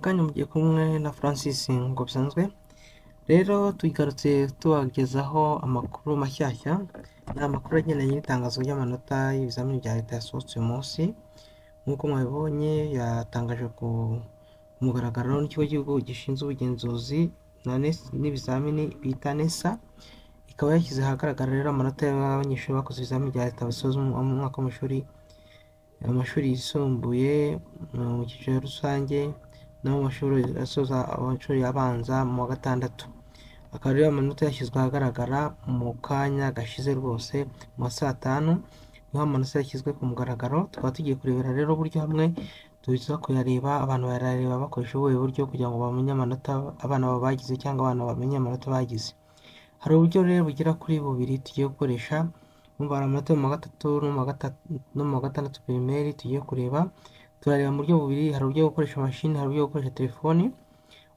kanya mugiye kumwe na francis ngo bisanzwe rero tuyigarutse tubagezaho amakuru mashyashya ni amakuru agendanye n'itangazo ry'amanota y'ibizamini bya leta yasohotse uyu munsi nk'uko mwabibonye yatangaje ku mugaragaro n'ikigo cy'igihugu gishinzwe ubugenzuzi na NES- n'ibizamini bita nesa ikaba yashyize ahagaragara rero amanota y'abanyeshuri bakoze ibizamini bya leta basoza umwaka w'amashuri amashuri yisumbuye mu cyiciro rusange no mu mashuri asoza amashuri abanza mu wa gatandatu akaba ariyo amanota yashyizwe ahagaragara mu kanya gashize rwose mu ma saa tanu niho amanota yashyizwe ku mugaragaro tukaba tugiye kurebera rero uburyo hamwe tuza kuyareba abantu barareba bakoresha ubuhe buryo kugira ngo bamenye amanota abana babo bagize cyangwa abana bamenye amanota bagize hari uburyo rero bugera kuri bubiri tugiye gukoresha umva hari amanota yo mu wa gatatu no mu wa gata- no mu wa gatandatu pirimeri tugiye kureba turareba mu buryo bubiri hari uburyo bwo gukoresha mashini hari uburyo bwo gukoresha telefoni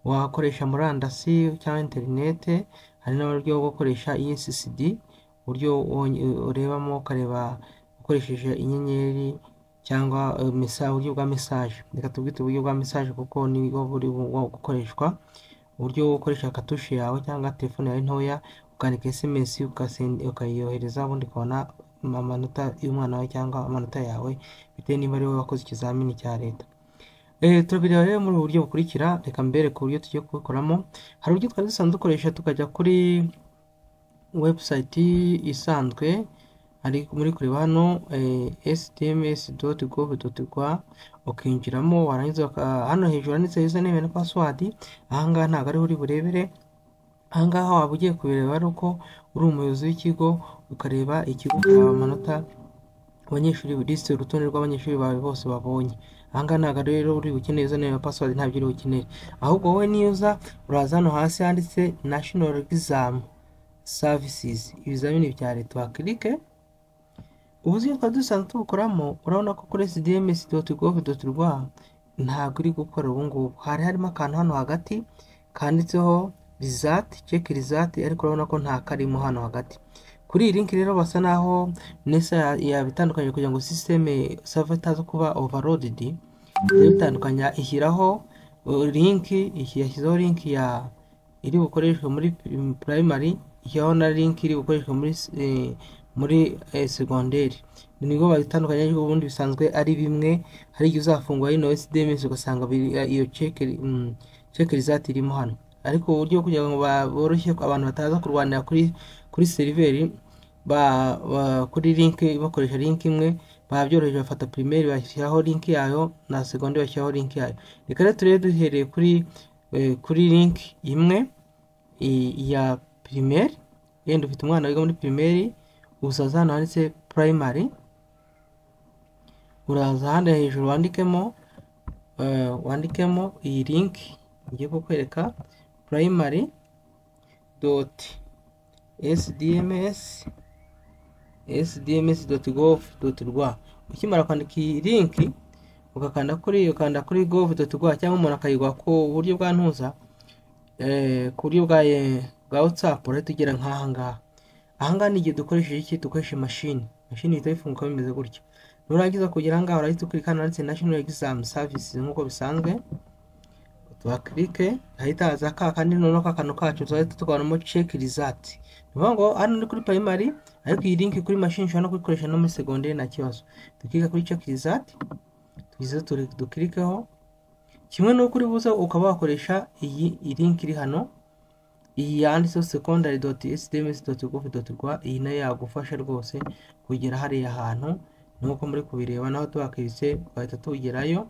wakoresha murandasi cyangwa interinete hari n'uburyo bwo gukoresha ESSD uburyo wonye- urebamo ukareba ukoresheje inyenyeri cyangwa eh, mesa- uburyo bwa mesaje reka tubwite uburyo bwa mesaje kuko nibwo buri bu- gukoreshwa uburyo bwo gukoresha katushe yawe cyangwa telefone yawe ntoya ukandika sms ukasen- ukayohereza ubundi ukabona amanota y'umwana wawe cyangwa amanota yawe bitewe niba ari wowe wakoze ikizamini cya leta Eh, turabireba rero muri ubu buryo bukurikira reka mbere ku buryo tugiye kubikoramo hari uburyo twari dusanzwe dukoresha tukajya kuri website isanzwe hari muri kureba hano stms.gov.rwa ukinjiramo warangiza waka- hano hejuru handitse username na password ahangaha ntabwo ariho uri burebere ahangaha waba ugiye kubireba ari uko uri umuyobozi w'ikigo ukareba ikigo ukareba amanota abanyeshuri lisite urutonde rw'abanyeshuri bawe bose babonye ahangaha ntabwo rero uri bukeneye izo nimero password ntabyo uri bukeneye ahubwo wowe niyo uza uraza hano hasi handitse national exam services ibizamini bya leta wakirike ubuzima twari dusanzwe tubukoramo urabona ko kuri sdms.gov.rw ntabwo iri gukora ubu ngubu hari harimo akantu hano hagati kanditseho result check result ariko urabona ko nta karimo hano hagati kuri iyi link rero basa naho nesa ya- yabitandukanye kugira ngo system server itaza kuba overloaded bitandukanya ishyiraho uh, link iki- yashyizeho link ya iri bukoreshwe muri prim- primary ishyiraho na link iri bukoreshwe muri s- eh, muri eh, segonderi nibwo babitandukanya ariko ubundi bisanzwe ari bimwe hari igihe uzafungura ino sdms ugasanga biri- eh, iyo check mm, check result irimo hano ariko uburyo bwo kugira ngo ba- boroshye ko abantu bataza kurwanira kuri kuri seriveri ba, ba kuri link bakoresha link imwe babyoroheje bafata primary bashyiraho link yayo na segonderi bashyiraho link yayo reka rero turebe duhereye kuri eh, kuri link imwe i- iya pirimeri yenda ufite umwana wiga muri pirimeri uzaza hano handitse primary uraza ahandi hejuru wandikemo eh, wandikemo iyi link ngiye kukwereka primary dot sdms sdms dot gov dot rwa ukimara kwandika iyi link ugakanda kuri ukanda kuri gov dot rwa cyangwa umuntu akayigwa ku buryo bwa ntuza eh, ku buryo bwa eh, bwa whatsapp urahita ugera nk'ahangaha ahangaha ni igihe dukoresheje iki dukoresha imashini imashini ihita ifunguka bimeze gutya nurangiza kugera ahangaha urahita ukirika hano handitse national exam services nk'uko bisanzwe tuhakirike hahita haza ka kandi noneho ka kantu kacu tuzahita tugabanamo check result ni ukuvuga ngo hano ni kuri primary ariko iyi link kuri mashini ushobora no kuyikoresha no muri segonderi nta kibazo dukirika kuri check result tugize turi- dukirikeho kimwe n'uko uri buze ukaba wakoresha iyi iyi link iri hano iyi yanditseho secondary dot sdms dot gov dot rwa iyi nayo yagufasha rwose kugera hariya hantu nk'uko muri kubireba naho tuhakiritse bagahita tugerayo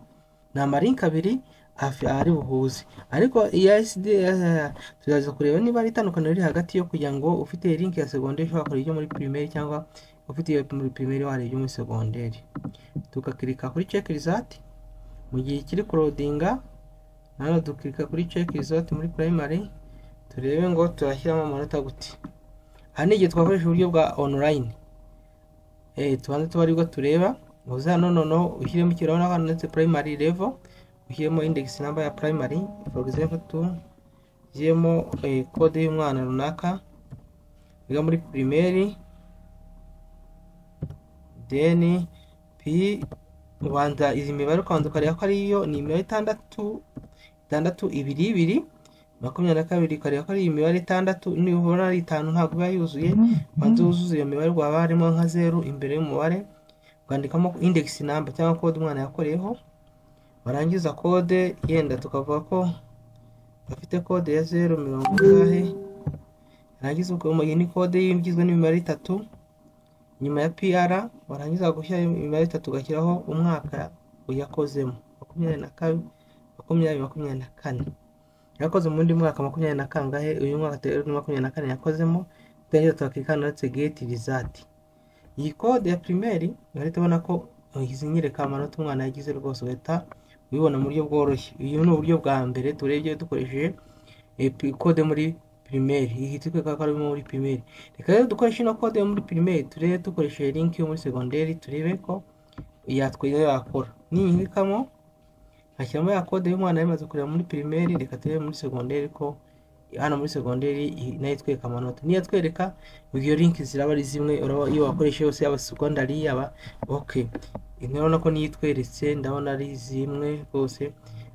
ni amarinki abiri afi- ari buhuze ariko iya sd eh, tuzaza kureba niba ari itandukaniro riri hagati yo kugira ngo ufite link ya segonderi ushobora kureba ibyo muri pirimeri cyangwa ufite iyo muri pirimeri wareba ibyo muri segonderi tugakirika kuri check result mu gihe kiri kurodinga hano dukirika kuri check result muri primary turebe ngo turashyiramo amanota gute aha ni igihe twakoresha uburyo bwa online eh, tubanze tuba aribwo tureba uza hano noneho ushyiremo ikirahuri aho handitse primary level ushyiremo index number ya primary for example tu ushyiremo eh, code y'umwana runaka wiga muri primary then p ubanza izi mibare ukabanza ukareba ko ariyo ni imibare itandatu itandatu ibiri ibiri makumyabiri na kabiri ukareba ko ari imibare itandatu nibura ari itanu ntabwo iba yuzuye banza wuzuze iyo mibare waba harimo nka zeru imbere y'umubare ukandikamo indegisi namba cyangwa kode umwana yakoreyeho warangiza kode yenda tukavuga ko afite kode ya zeru mirongo ingahe yarangiza ukamenya ni kode igizwe n'imibare itatu nyuma ya pr warangiza gushyira imibare itatu ugashyiraho umwaka uyakozemo makumyabiri na kabiri makumyabiri makumyabiri na kane yakoze mu wundi mwaka makumyabiri na kangahe uyu mwaka rero ni makumyabiri na kane yakozemo turangiza tukakikana uretse geti rizati iyi kode ya pirimeri urahita ubona ko izi nyereka amanota umwana yagize rwose ugahita ubibona mu buryo bworoshye uyu ni uburyo bwa mbere turebye dukoresheje kode muri pirimeri iyi twikwereka ko ari muri pirimeri reka rero dukoreshe ino kode yo muri pirimeri turebe dukoresheje linki yo muri segonderi turebe ko yatwiza yakora niyinkikamo hashyiramo ya kode y'umwana yamaze kureba muri pirimeri reka turebe muri segonderi ko hano muri segonderi nayo itwereka amanota niyo atwereka iyo linki ziraba ari zimwe iyo wakoresha yose yaba segondari yaba oke ndabona ko niyo itweretse ndabona ari zimwe rwose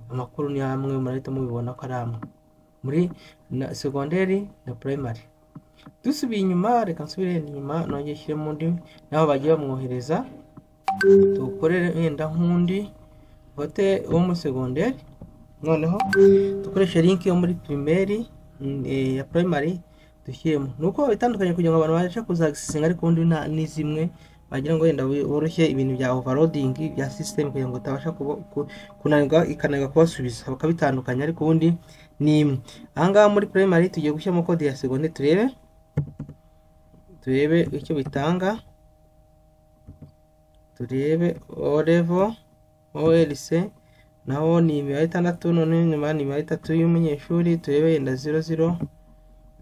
amakuru ni amwe murahita mubibona ko ari amwe muri na segonderi na primary dusubiye inyuma reka nsubire inyuma nongeye nshyiremo undi naho bagiye bamwohereza tuwukorere wenda nk'undi vote wo muri segonderi noneho dukoreshe linki yo muri pirimeri ya primary dushyiremo ni uko bitandukanye kugira ngo abantu babashe kuzagisinga ariko ubundi ni zimwe wagira ngo wenda woroshye ibintu bya overloading bya system kugira ngo utabasha kunanirwa ikananirwa kubasubiza bakabitandukanya ariko ubundi ni imwe ahangaha muri primary tugiye gushyiramo kode ya segonde turebe turebe icyo bitanga turebe o level olc naho ni imibare itandatu noneho inyuma ni imibare itatu y'umunyeshuri turebe yenda zero zero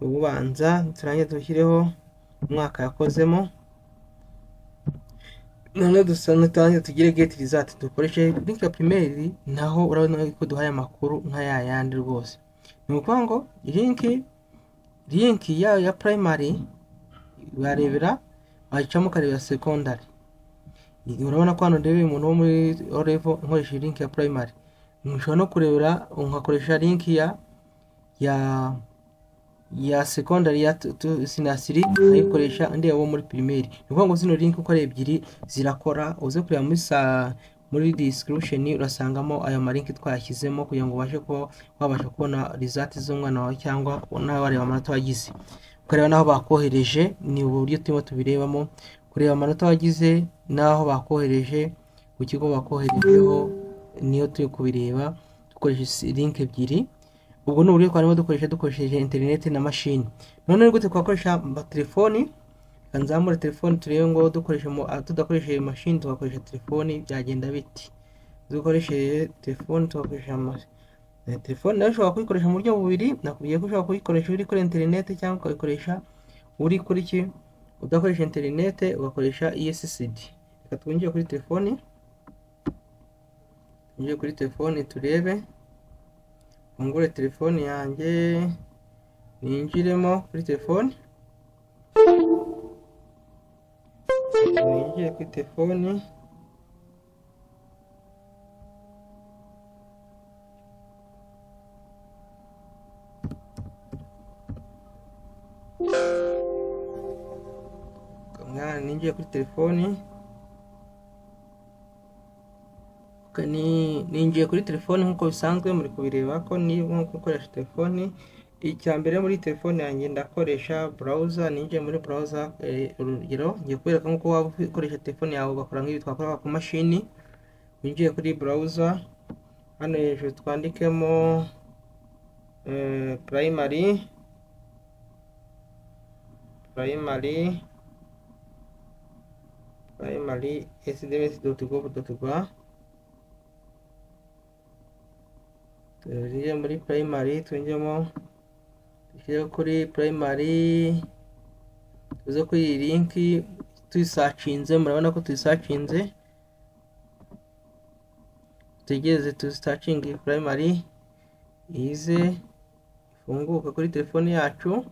ubanza turangiza dushyireho umwaka yakozemo noneho dusange tugire geti rizati dukoreshe link ya primeri naho urabona ko duhaye amakuru nka ya yandi rwose ni ukuvuga ngo linki linki yayo ya primary barebera wayicamo ukareba secondary urabona ko hano ndebe umuntu wo muri orevo nkoresha linki ya primary nshobora no kurebera nkakoresha linki ya ya ya secondary ya sinasiri ayikoresha ndeba wo muri primary ni ukuvuga ngo zino link uko ari ebyiri zirakora uze kureba muri sa muri description urasangamo ayo malinki twayashyizemo kugira ngo ubashe kuba wabasha kubona result z'umwana wawe cyangwa nawe wareba amanota wagize ukareba n'aho bakohereje ni uburyo turimo tubirebamo kureba amanota wagize n'aho bakohereje ku kigo bakoherejeho niyo turi kubireba dukoresheje link ebyiri ubwo ni uburyo twarimo dukoresha dukoresheje interineti na mashini noneho gute twakoresha telefoni nzamure telefoni turebe ngo dukoreshe tudakoresheje mashini tugakoresha telefoni byagenda biti dukoresheje telefoni tugakoresha telefoni nayo ushobora kuyikoresha mu buryo bubiri nakubwiye ko ushobora kuyikoresha uri kuri interineti cyangwa ukayikoresha uri kuri ki udakoresha interineti ugakoresha ESCD reka twinjire kuri telefoni twinjire kuri telefoni turebe mfungure telefone yanjye ninjiremo kuri telefone ninjire kuri telefone mwana ninjiye kuri telefoni ninjiye kuri telefoni nk'uko bisanzwe muri kubireba ko nko gukoresha telefoni icya mbere muri telefoni yanjye ndakoresha burawuza ninjiye muri burawuza urugero ngiye kubereka nk'uko waba ukoresha telefoni yawe ugakora nk'ibi twakoraga ku mashini winjiye kuri burawuza hano hejuru twandikemo purayimari purayimari purayimari esidemesi doti govu doti rwa tugiye muri primary twinjemo dushyire kuri primary tuze kuri iyi linki tuyisacinze murabona ko tuyisacinze tutegereze tuyisacinge primary ize ifunguka kuri telefone yacu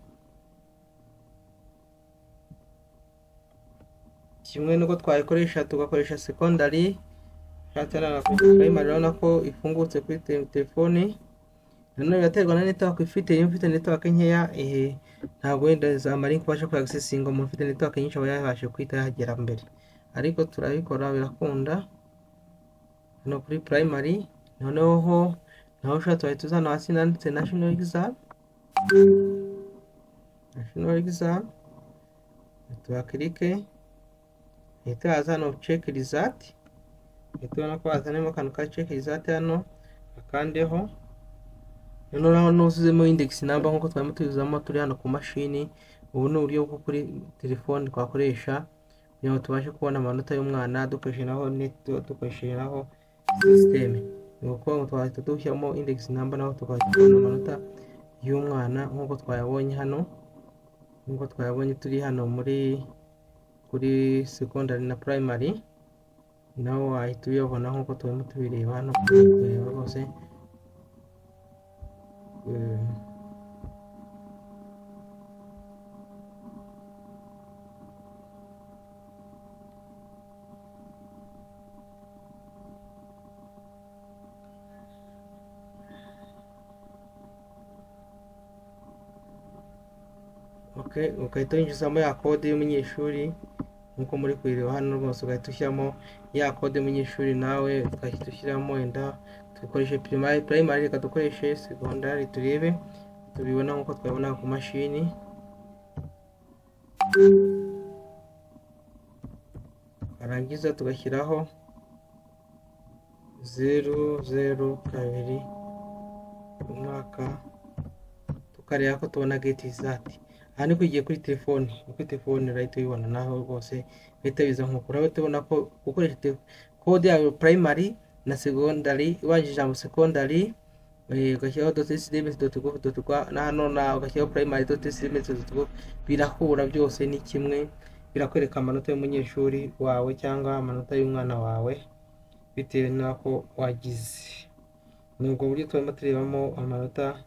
kimwe nuko twayikoresha tugakoresha secondary hatana na primary urabona ko ifungutse kuri telefoni nanone biraterwa na network ifite iyo ufite network nkeya eh, ntabwo wenda za marinki ubasha kuyagisesinga umuntu ufite network nyinshi aba yabashe kuhita yagera mbere ariko turabikora birakunda hano kuri primary noneho naho ushatse wahita uzana hasi nanditse national exam national exam tuhakirike hita haza hano check result hita ubona ko hazanemo akantu ka check result hano akandeho noneho naho nuzuzemo index number nk'uko twari tuyuzamo turi hano ku mashini ubu ni uburyo bwo kuri telefone twakoresha kugira ngo tubashe kubona amanota y'umwana dukoresheje naho net dukoresheje naho sisiteme ni ukuvuga ngo twahita dushyiramo index number naho tukahita tubona amanota y'umwana nk'uko twayabonye hano nk'uko twayabonye turi hano muri kuri secondary na primary nawe wahita uyabona nk'uko turimo tubireba hano kureba rwose Eh, ok ugahita winjizamo ya kode y'umunyeshuri nk'uko muri kuyireba hano rwose ugahita ushyiramo ya kode y'umunyeshuri nawe ugahita ushyiramo wenda dukoreshe primary primary reka dukoreshe secondary turebe tubibona nk'uko twabona ku mashini warangiza tugashyiraho zeru zeru kabiri umwaka tukareba ko tubona geti izati aha ni kwigiye kuri telefoni ni kuri telefoni urahita uyibona naho rwose bihita biza nk'uko urabona tubona ko gukoresha te- kode yawe primary na secondary ubanjije ijambo secondary eh, ugashyiraho doti silimensi doti govu doti rwa na hano na ugashyiraho primary doti silimensi doti govu birahura byose ni kimwe birakwereka amanota y'umunyeshuri wawe cyangwa amanota y'umwana wawe bitewe n'ako wagize ni ubwo buryo turimo turebamo amanota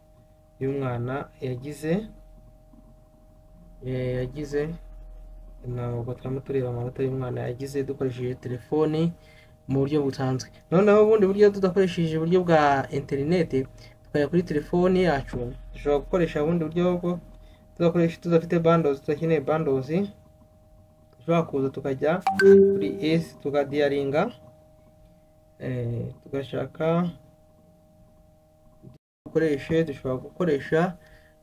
y'umwana yagize eh, yagize ntabwo turimo tureba amanota y'umwana yagize dukoresheje telefoni mu buryo busanzwe noneho ubundi buryo tudakoresheje uburyo bwa interineti tukajya kuri telefoni yacu dushobora gukoresha ubundi buryo bwo tudakoresha tudafite bandozi tudakeneye bandozi dushobora kuza tukajya kuri esi tukadiyaringa eh, tugashaka dukoreshe dushobora gukoresha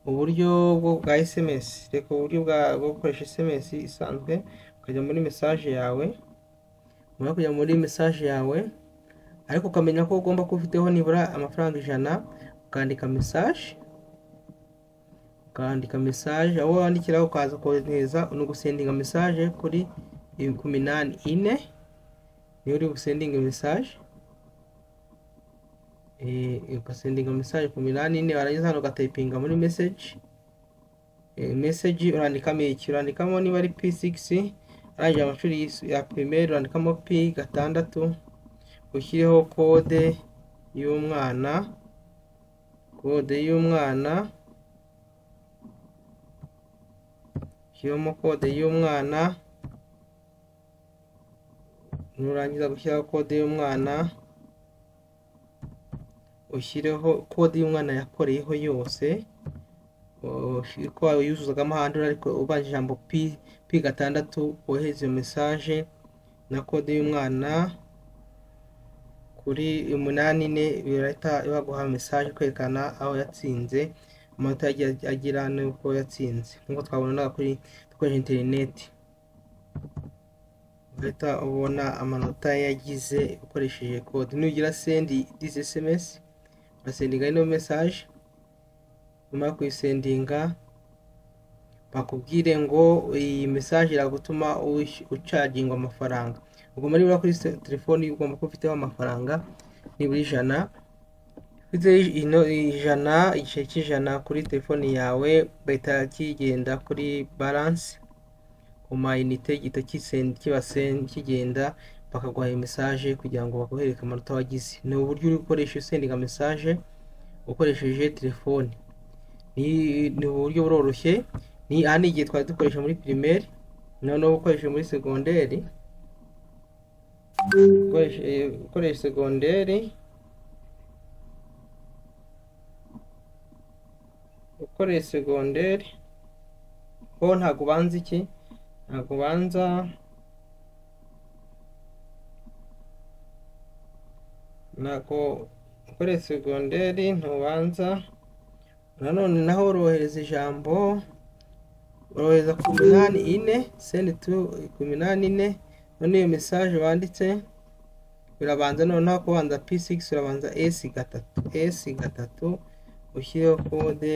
uburyo bwo bwa sms reka uburyo bwa- bwo gukoresha sms isanzwe ukajya muri mesaje yawe umara kujya muri mesaje yawe ariko ukamenya ko ugomba kuba ufiteho nibura amafaranga ijana ukandika mesaje ukandika mesaje aho wandikiraho ukaza kohereza no gusendinga mesaje kuri ku minani ine niyo uri busendinga mesaje eh, ugasendinga mesaje ku minani ine warangiza hano ugatayipinga muri message eh, message urandikamo iki urandikamo niba ari p6 arangije amashuri yis- ya primaire urandikamo p gatandatu ushyireho kode y'umwana kode y'umwana ushyiramo kode y'umwana nurangiza gushyiraho kode y'umwana ushyireho kode y'umwana yakoreyeho yose ushire- ko yuzuzagamo ahandi ariko ubanjije ijambo p p gatandatu wohereza iyo mesaje na kode y'umwana kuri umunani ine birahita baguha mesaje kwerekana aho yatsinze amanota yagiye agira n'uko yatsinze nk'uko twabonaga kuri dukoresha interineti ugahita ubona amanota yagize ukoresheje kode nugira sendi disi esemesi urasendinga ino mesaje nyuma yo kuyisendinga bakubwire ngo iyi mesaje iragutuma wish- ucagingwa amafaranga ubwo muri buriya kuri se- telefoni ugomba kuba ufiteho amafaranga nibura ijana ufite ino ijana igiceri cy'ijana kuri telefoni yawe bahita kigenda kuri baranse ku mayinite gihita kisendi kiba sendi kigenda bakaguha iyo mesaje kugira ngo bakoherereke amanota wagize ni uburyo uri gukoresha usendinga mesaje ukoresheje telefoni ni ni uburyo buroroshye ni aha ni igihe twari dukoresha muri pirimeri noneho ukoresha muri segonderi ukoresha eh, ukoresha segonderi ukoreye segonderi ho ntabwo ubanza iki ntabwo ubanza ntabwo ukoreye segonderi ntubanza nanone naho urohereza ijambo urohereza ku minani ine sendi tu ku minani ine none iyo mesaje wanditse birabanza noneho kubanza p6 urabanza s gatatu s gatatu ushyireho kode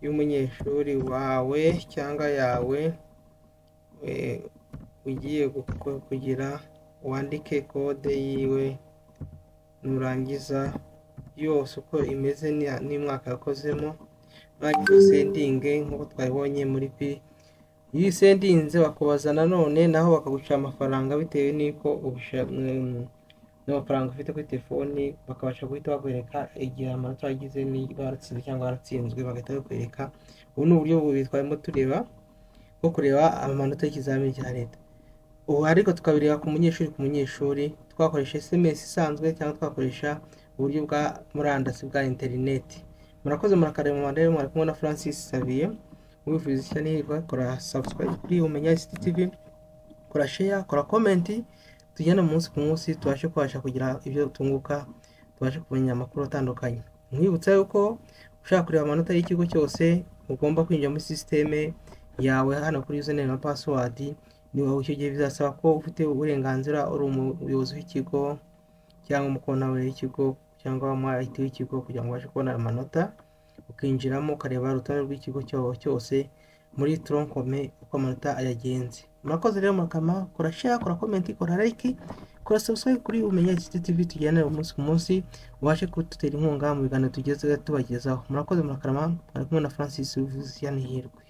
y'umunyeshuri wawe cyangwa yawe ugiye kugira wandike kode yiwe nurangiza yose uko imeze n'imwaka yakozemo nurangiza usendinge nk'uko twabibonye muri p iyo usendinze bakubaza nanone naho bakagucira amafaranga bitewe n'uko n'amafaranga ufite kuri telefoni bakabasha guhita bakwereka igihe amanota wagize niba waratsinze cyangwa waratsinzwe bagahita bakwereka ubu ni uburyo bubiri twarimo tureba bwo kureba amanota y'ikizamini cya leta ubu ariko tukabireba ku munyeshuri ku munyeshuri twakoresha sms isanzwe cyangwa twakoresha uburyo bwa murandasi bwa interineti murakoze murakareba mu rero muri kumwe na francis sabiye wifuza icyo n'ihirwe kora subscribe kuri umenya tv kora share kora comment tujyane umunsi ku munsi tubashe kubasha kugira ibyo tunguka tubashe kumenya amakuru atandukanye mwibutsa yuko ushaka kureba amanota y'ikigo cyose ugomba kwinjira muri sisiteme yawe hano kuri username na password niba icyo gihe bizasaba ko ufite uburenganzira uri umuyobozi w'ikigo cyangwa umukontabure w'ikigo cyangwa umwayiti w'ikigo kugira ngo ubashe kubona amanota ukinjiramo ukareba urutonde rw'ikigo cyose muri toronkome uko amanota ayagenze murakoze rero murakama kora share kora komenti kora like kora subscribe kuri umenya tv tujyanira umunsi ku munsi ubashe kudutera inkunga mu biganiro tugeze tubagezaho murakoze murakarama bari kumwe na francis wivuze yanihirwe